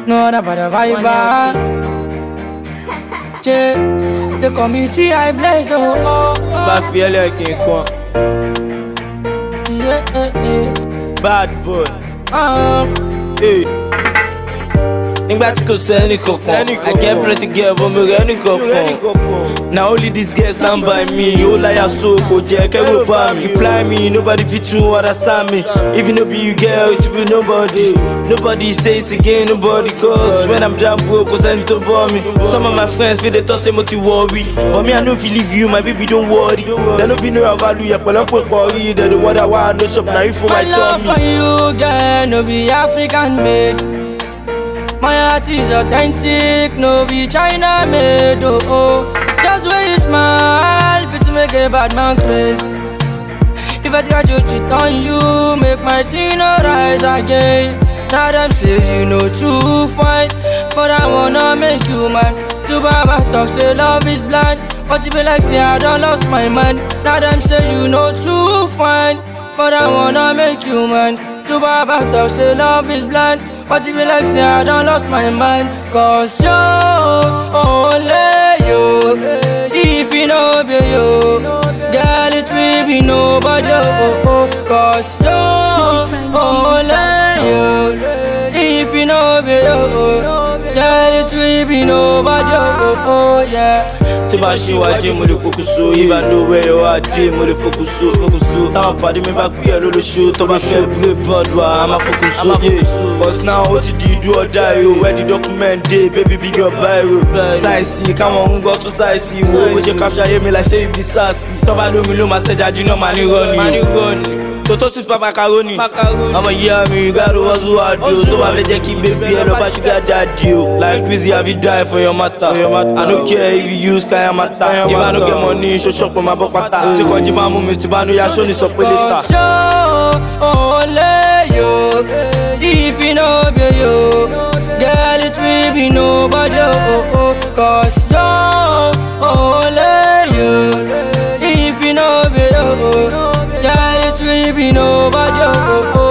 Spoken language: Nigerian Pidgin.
No other but a vibe. Che, the committee I bless, oh, oh, Bá fi ẹlẹ́kìn kan, yeah, yeah, yeah. bad boy. Um, Hey. Nígbà tí kò sẹ́ni kankan, I get plenty girl but mi rẹ́ ní kankan. Na only this girl stand by me, ó láyà so kò jẹ́ kẹ́rù bá mi. Reply me, nobody fit to understand me. If you no be you girl, it be nobody. Nobody say it again, nobody cause when I'm down broke, kò sẹ́ni tó bọ́ mi. Some of my friends fit dey talk say mo ti worry. But me I no fit leave you, my baby don't worry. Dem no fit know your value, yẹ pẹ̀lọ́pẹ̀ kọrí. Dem dey wonder why I no shop, na you for my my love for tummy. you, girl, no be African made. My heart is authentic, no be China made. Oh, oh. Just where you smile, fit to make a bad man crazy. If I got you cheat on you, make my teen no rise again. Now them say you know too fine, but I wanna make you mine. To Baba talk say love is blind, but it be like say I don't lost my mind. Now them say you know too fine, but I wanna make you mine. To Baba talk say love is blind, but it be like say I don't lost my mind. Cause you, only you, if you know be you, girl it will be nobody. Oh, oh, cause you, only you, if you know be you, girl it will be nobody. Oh, oh, yeah. tí bá ṣe wájú mo lè pokùnso ìbá ló wẹ̀ ẹ́ wá dé mo lè fokùnso fokùnso táwọn pàdé mi bá pè é lólóṣù tó bá fẹ́ gbé bọ́ọ̀lù wa a máa fokùnso cause now ó ti di ìdú ọ̀dà yìí o where the document dey baby big your biro sáìsì káwọn ń gbọ́ tún sáìsì wo bó ṣe capture ayé mi like ṣé ibi sáàsì tọ́ba lómi ló máa ṣẹ́jà jiná máa ní rọ́ọ̀nì toto sweet pa macaroni ọmọ ìyá mi gàdó wọ́n tún wá di o tó bá fẹ́ jẹ́ kí bébí ẹ lọ bá ṣúgà dáàdi o like Wizzy have you die for your matter I no care if you use kaya mata if I no get money ṣoṣo pọ̀ máa bọ́ pátá tí kọjí máa mú mi tí bá nu yaṣọ́ ni sọ pé lẹ́tà. Cause you, only you, if you know be you, girl it will be nobody. Oh, oh, Cause you, only you, if you know be you, girl it will be nobody. Oh, oh,